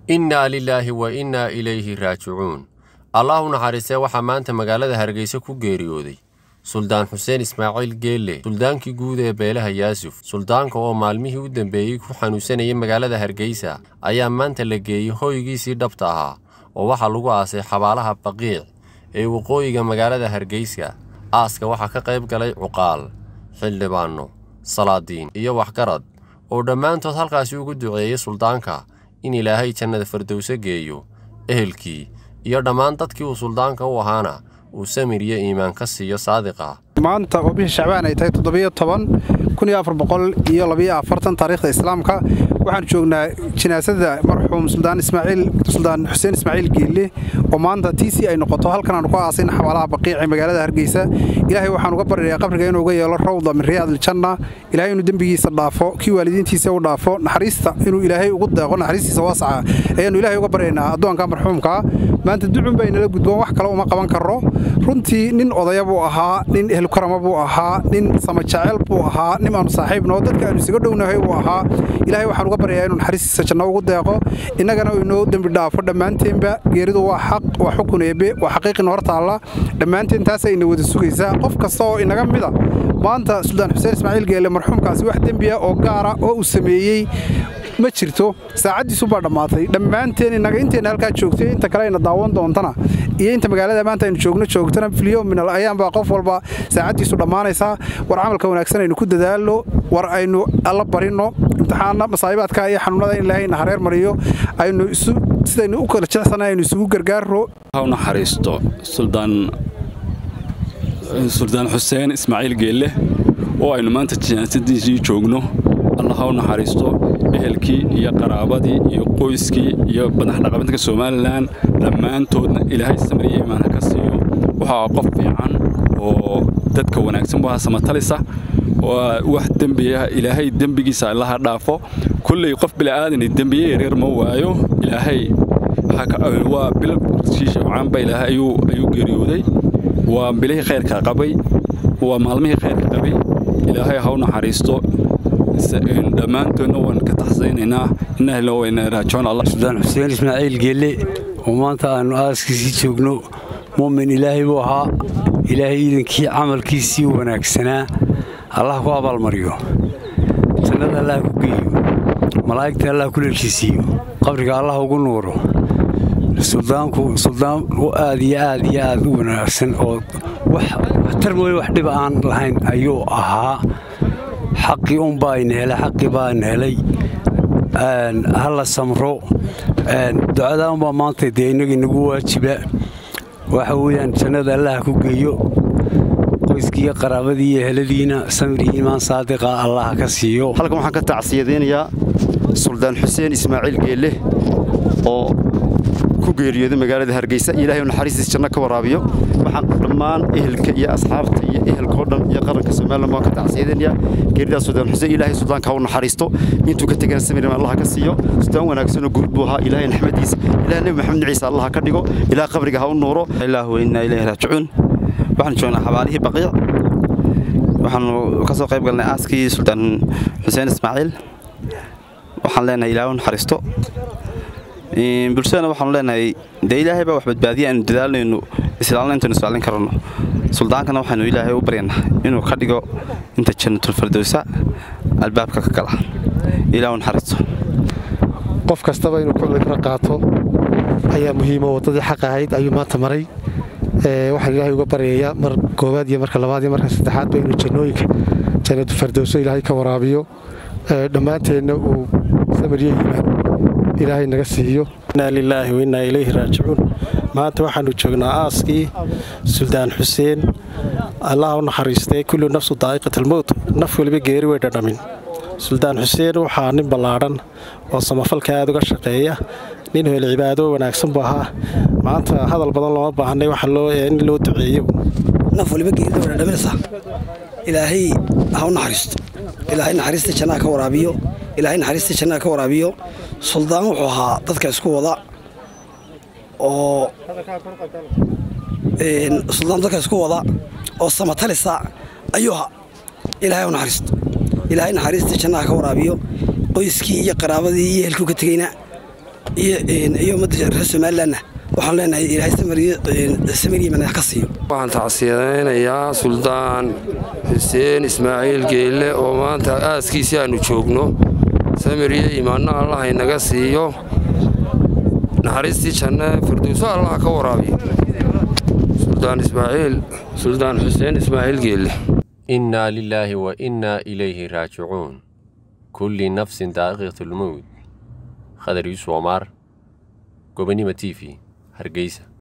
innaa lilaahi wa innaa ilayhi raajicuun allah u naxariistee waxaa maanta magaalada hargeysa ku geeriyooday suldaan xuseen ismaaciil geelle suldaankii guud ee beelaha yaasuf suldaanka oo maalmihii u dambeeyey ku xanuunsanayay magaalada hargeysa ayaa maanta la geeyey hoygiisii dhabta ahaa oo waxaa lagu aasay xabaalaha baqiic ee waqooyiga magaalada hargeysa aaska waxaa ka qayb galay cuqaal xildhibaanno salaadiin iyo waxgarad oo dhammaantood halkaasi ugu duceeyey suldaanka in ilaahay jannada fardowse geeyo ehelkii iyo dhammaan dadkii uu suldaanka u ahaana uu samir iyo iimaan ka siiyo saadiqa maanta oo bishii shacbaan ay tahay toddobiyo toban kun iyo afar boqol iyo labiyo afartan taariikhda islaamka waxaanu joognaa jinaasada marxuum suldaan ismaaciil suldaan xuseen ismaaciil geelle oo maanta tiisii ay noqoto halkan aanu ku aasayna xabaalaha baqiic ee magaalada hargeysa ilaahay waxaan uga baryayaa qabriga inuu uga yeelo rawda min riyaadiljanna ilaahay inuu dembigiisa dhaafo kii waalidiintiisa u dhaafo naxariista inuu ilaahay ugu deeqo naxariistiisa waasaca ayaannu ilaahay uga baryaynaa addoonka marxuumkaa maanta ducun bay nala gudboon wax kale uma qaban karro runtii nin odaya buu ahaa nin ehelkarama buu ahaa nin samajaceyl buu ahaa nin aanu saaxiibnoo dadka aanu isaga dhownahay buu ahaa ilaahay waxaan uga baryayaa inuu naxariistiisa janno ugu deeqo innagana inoo dembi dhaafo dhammaanteenba geeridu waa xaq waa xukun eebe waa xaqiiqina hor taalla dhammaanteen taasa ina wada sugaysaa qof kasta oo inaga mida maanta suldaan xuseen ismaaciil geelle marxuumkaasi wax dembiya oo gaara oo uu sameeyey ma jirto saacaddiisubaa dhammaatay dhammaanteen inaga intayna halkaa joogtay inta kale ayna daawan doontana iyo inta magaalada maanta aynu joogno joogtana filyo minal ayaanbaa qof walba saacaddiisu dhammaanaysaa war camalka wanaagsan aynu ku dadaalno war aynu alla barinno imtixaanna masaa'ibaadka iyo xanuunada in ilaahayna hareer mariyo aynu isu sidaynu u kala jecsanna aynu isugu gargaarro u naxariisto suldaan suldaan xuseen ismaaciil geelle oo aynu maanta jinaasadiisii joogno allah ha u naxariisto ehelkii iyo qaraabadii iyo qoyskii iyo madaxdhaqameedka somalilan dhammaantoodna ilaahay samriye imaan ha ka siiyo waxaa qof fiican oo dadka wanaagsan bu samatalisa wax dembiya ilaahay dembigiisa allaha dhaafo kulley qof bila'aadani dembiye yaryar ma waayo ilaahay waa bil shiishacaanba ilaahay ayuu geeriyooday waa bilihii khayrka qabay waa maalmihii khayrka qabay ilaahay ha u naxariisto dhammaantoodna waan ka taxsaynaynaa innahla wayna raajoon allah suldaan xuseen ismaaciil geelle oo maanta aannu aaskiisii joogno mu'min ilaahay buu ahaa ilaahay iidankii camalkiisii wanaagsanaa allah ku abaalmariyo jannada allah ku geeyo malaa'igta allah ku leelkiisiiyo qabriga allah ugu nuuro suldaanku suldaan aad iyo aad iyo aad u wanaagsan oo waxtar mooye wax dhiba aan lahayn ayuu ahaa xaqii unbaa ayna helay xaqii baa ayna helay ha la samro ducadaa unbaa maanta dee innaga inagu waajiba waxa weeyaan jannada allaha ku geeyo qoyskii iyo qaraabadii iyo heladiina samir iyo iimaan saadiqa allaha ka siiyo halkan waxaan ka tacsiyadaynayaa suldaan xuseen ismaaciil geelle oo ku geeriyooday magaalada hargeysa ilaahay naxariistiis janno ka waraabiyo waxaan dhammaan ehelka iyo asxaabta iyo ehelkao dhan iyo qaranka somalilan baan ka tacsiyadaynayaa geeridaas suldaan xuseen ilaahay suldaanka ha u naxariisto intuu ka tegana samirin allah ka siiyo suldaan wanaagsanoo guud buu ahaa ilaahay naxmadiisa ilaah nebi maxamed niciisa allah ka dhigo ilaah qabriga ha u nuuro ilaahu innaa ilayhi raajicuun waxaan joognaa xabaalihii baqiic waxaanu ka soo qayb galnay aaskii suldaan xuseen ismaaciil waxaan leenahay ilaahu naxariisto bulshadana waxaanu leenahay dee ilaahay baa wax badbaadiya aynu dadaalnaynu islaalna intaynu islaalin karano suldaankana waxaynu ilaahay u baryanaa inuu ka dhigo inta jannatulfardowsa albaabka ka gala ilaahu naxariisto qof kastaba inuu ku cibro qaato ayaa muhiimo waddadii xaq ahayd ayuu maanta maray waxaan ilaahay uga baryayaa mar koowaad iyo marka labaad iyo marka saddexaadba inuu jannooyinka jannatulfardowso ilaahay ka waraabiyo dhammaanteenna uu samaryo yimaan ilaahay naga siiyo innaa lilaahi wa innaa ilayhi raajicuun maanta waxaannu joognaa aaskii suldaan xuseen allah u naxariistay kullu nafsu daa'iqatalmowt naf weliba geeri way dhadhamin suldaan xuseen waxaa nin ballaadhan oo samafalka aad uga shaqeeya nin hel cibaado wanaagsan buu ahaa maanta hadal badan looma baahnay waxa in loo duceeyo naf waliba geerida way dhadhaminaysaa ilaahay ha u naxariisto ilaahay naxariista jannaha ka waraabiyo ilaahay naxariista jannaha ka waraabiyo suldaan wuxuu ahaa dadka isku wada oo suldaan dadka isku wada oo samatalisa ayuu ahaa ilaahay u naxariisto ilaahay naxariista jannaha ka waraabiyo qoyskii iyo qaraabadii iyo ehelkuu ka tegeyna iyo ummadda reer somalilanna waxaan leenahay ilaahay samiriyo manax ka siiyo waxaan tacsiyadaynayaa suldaan xuseen ismaaciil geelle oo maanta aaskiisii aannu joogno samiriyo imaanno allah inaga siiyo naxariistii janne firdowso allah ka waraabiyo suldaan ismaaciil suldaan xuseen ismaaciil geelle innaa lilaahi wa innaa ilayhi raajicuun kulli nafsin daa'iqatulmowd khadar yuusuf omaar gobanima t v hargeysa